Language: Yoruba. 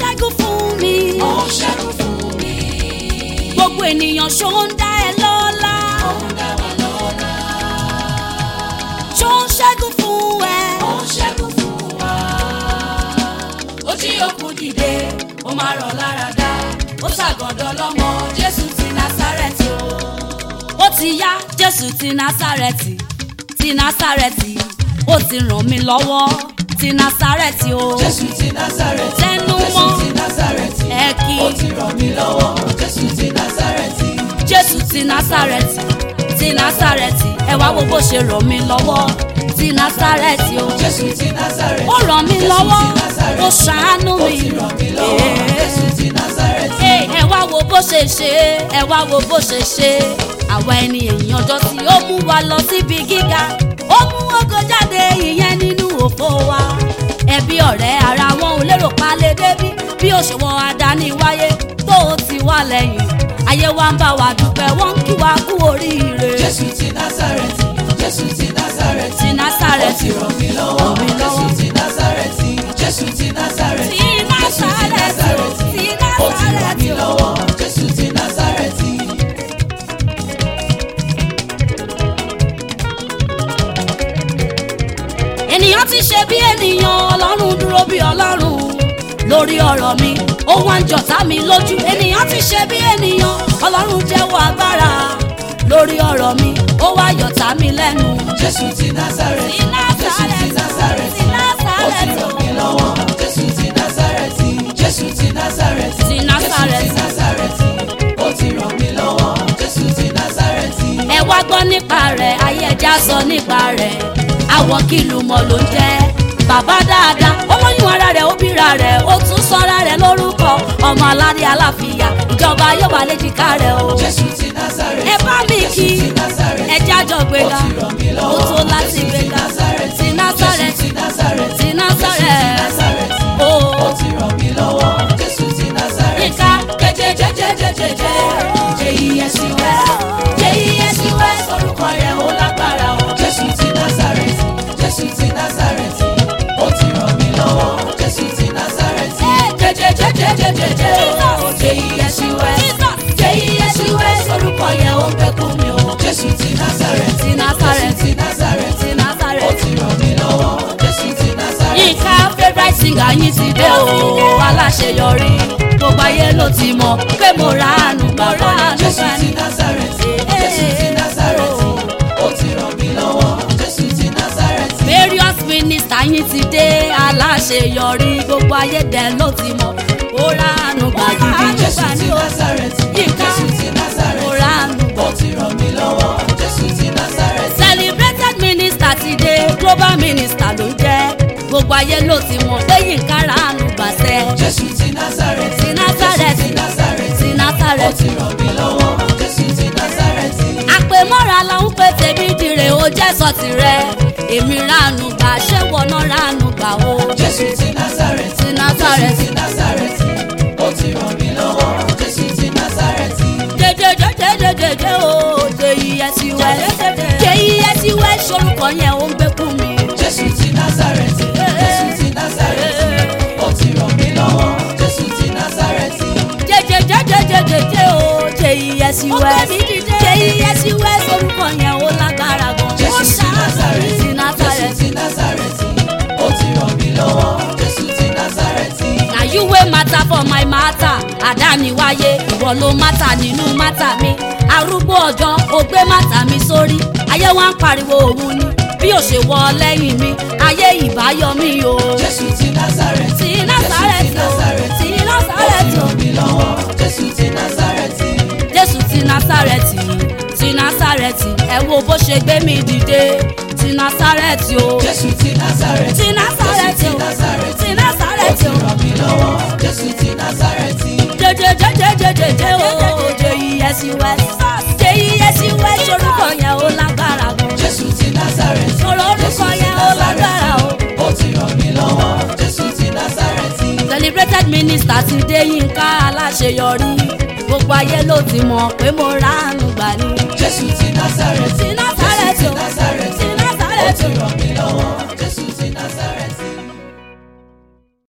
ṣẹ́gun fún mi. ó ṣẹ́gun fún mi. gbogbo ènìyàn ṣó ń dá ẹ lọ́lá. ó ń dá wa lọ́lá. ṣó ń ṣẹ́gun fún ẹ. ó ṣẹ́gun fún wa. ó jí òkú dìde ó máa rọ̀ lára dá ó ṣàgọ́dọ̀ lọ́mọ jésù ti násárẹ́tì o. ó ti yá jésù ti násàrẹ́tì ti násàrẹ́tì ó ti ràn mí lọ́wọ́ ti násàrẹ́tì o. jésù ti násárẹ́tì. Tẹnu jésù mọ́. ti násárẹ́tì. ẹ kí ó ti ràn mí lọ́wọ́ jésù ti násárẹ́tì. jésù ti násàrẹ́tì ti násàrẹ́tì ẹ wá wo bó ṣe ràn mí lọ́wọ́ ti násàrẹ́tì o. jésù ti násárẹ́tì. ó ràn mí Jésù lọ́wọ́ ti Násárẹ́tì. ó ṣàánú ó mi. ti ràn mí lọ́wọ́ jésù ti násárẹ́tì. Ẹ ẹ wá wo bó ṣe ṣe ẹ wá wo bó ṣe ṣe àwa ẹni èèyàn ọjọ́ tí ó mú wa lọ síbi gíga ó mú ògo jáde ìyẹn nínú òfo wa ẹbí ọ̀rẹ́ ara wọn ò lérò pa lè débí bí òṣùwọ̀n àdáni wáyé tó o ti wá lẹ́yìn ayé wa ń bá wa dúpẹ́ wọ́n ń kí wa kú oríire jésù ti násárẹ́tì. jésù ti násárẹ́tì. ti ó násàrẹ́tì ti ràn mí lọ́wọ́ Ràn mí lọ́wọ́. jésù ti násárẹ́tì. jésù ti násárẹ́tì. ti jésù ti násàrẹ́tì o, násárẹ́tì. ti ó ti ràn násàrẹ́tì mí o. lọ́wọ́ jésù ti násárẹ́tì. ènìyàn ti ṣe bí ènìyàn ọlọ́run dúró bí ọlọ́run lórí ọ̀rọ̀ mi ó wá ń jọ̀tá mi lójú ènìyàn ti ṣe bí ènìyàn ọlọ́run jẹ́wọ́ agbára lórí ọ̀rọ̀ mi ó wá yọ̀tá mi lẹ́nu. jésù ti násárẹ́tì. Ti jésù ti násárẹ́tì. Násárẹ́tì, ti ó ti Násárẹ́tì ràn o. mí lọ́wọ́ jésù ti násárẹ́tì. jésù ti násárẹ́tì. Ti Násárẹ́tì. jésù ti násárẹ́tì. ó ti ràn mí lọ́wọ́ jésù ti násárẹ́tì. ẹ wá gbọ́ nípa rẹ̀ ayé ẹja sọ nípa rẹ̀ àwọ̀ kìlù mọ̀ ló ń jẹ́ bàbá dáadáa ó lóyún ara rẹ̀ ó bíra rẹ̀ ó tún sọ́ra rẹ̀ lórúkọ ọmọ aládé aláfíà ìjọba yóò wà léjìká rẹ̀ o. jésù ti násárẹ́tì. ẹ bá mi kí jésù ti násárẹ́tì. ẹ jájọ gbéga ó ti ràn mí ó lọ́wọ́ tó láti jésù ti gbéga násárẹ́tì. ti násàrẹ́tì jésù ti násárẹ́tì. ti násàrẹ́tì násárẹ́tì. ó ó ti ràn mí lọ́wọ́ jésù ti násárẹ́tì. Yínká. jẹjẹjẹjẹjẹjẹ j-e-s-u-s j-e-s-u-s orúkọ rẹ̀ ó lágbára o. jésù ti násárẹ́tì jésù ti násárẹ́tì ó ti ràn mí lọ́wọ́ jésù ti násárẹ́tì. jẹjẹjẹjẹjẹjẹ j-e-s-u-s j-e-s-u-s orúkọ yẹn ó pẹ́kun mi o. jésù ti násárẹ́tì ti násàrẹ́tì ti násárẹ́tì ti ó násàrẹ́tì. ti ràn mí lọ́wọ́ jésù ti násárẹ́tì. Yínká favourite singer yín ti dé o aláṣeyọrí gbogbo ayé ló ti mọ̀ pé mo ra àánú gbà mo ra àánú jésù gbà ti ní. násárẹ́tì jésù ti násárẹ́tì ó ti ràn mí lọ́wọ́ jésù ti násárẹ́tì. various minister yín ti dé aláṣeyọrí gbogbo ayé dẹ̀ ló ti mọ̀ mo ra àánú gbà gidi jésù gbà ti ní o násárẹ́tì Yínká jésù ti mo násárẹ́tì ra àánú gbà. ó ti ràn mí lọ́wọ́ jésù ti násárẹ́tì. celebrated minister ti dé global minister ló jẹ́ gbogbo ayé ló ti mọ̀ pé Yínká ra àánú gbàṣẹ jésù ti násárẹ́tì ti násàrẹ́tì jésù ti násárẹ́tì ti ó násàrẹ́tì. ti ràn mí lọ́wọ́ jésù ti násárẹ́tì. àpèmọ́ra la ń pè tèmi dire ó jẹ́ sọ tirẹ̀ èmi ránu gbà ṣé wọnà ránu gbà o. jésù ti násárẹ́tì Ti Násárẹ́tì. jésù ti násárẹ́tì ó ti ràn mí lọ́wọ́ jésù ti násárẹ́tì. jẹjẹjẹjẹjẹjẹ o jẹ iye sí wẹ jẹ iye sí wẹ sorúkọ yẹn ó ń gbé kú mi. jésù ti násárẹ́tì jésù ti násárẹ́tì ó ti ràn mí lọ́wọ́ jésù ti násárẹ́tì. jẹjẹjẹjẹjẹjẹ o jẹ iye sí wẹ jẹ iye sí wẹ sorúkọ yẹn ó lágbára gan. jésù ti násárẹ́tì ti jésù násàrẹ́tì. ti násárẹ́tì ó ti ràn mí lọ́wọ́ jésù ti násárẹ́tì. na you wey matter for my matter àdániwáyé ìwọ ló matter nínú matter mi arúgbó ọjọ́ ó gbé matter mi sórí ayé wa ń pariwo òun ni bí ó ṣe wọ lẹ́yìn mi ayé ìbáyọ mi o. jésù ti násárẹ́tì ti násàrẹ́tì o ti ó ti násàrẹ́tì o ràn mí lọ́wọ́ jésù ti násárẹ́tì. jésù ti násàrẹ́tì ti násàrẹ́tì ẹ wo bó ṣe gbé mi dìde ti násàrẹ́tì o jésù ti násárẹ́tì ti násàrẹ́tì o ti ó násàrẹ́tì ti o. ràn mí lọ́wọ́ jésù ti násárẹ́tì. jẹjẹjẹjẹjẹjẹ o J-E-S-U-S J-E-S-U-S orúkọ yẹn ó lágbára gan jésù ti násárẹ́tì. sọ̀rọ̀ orúkọ yẹn ó lágbára o. ó ti ràn mí lọ́wọ́ jésù ti násárẹ́tì. celebrated minister ti dé Yínká aláṣeyọrí gbogbo ayé ló ti mọ̀ pé mo ránu gbà ní. jésù ti násárẹ́tì. ti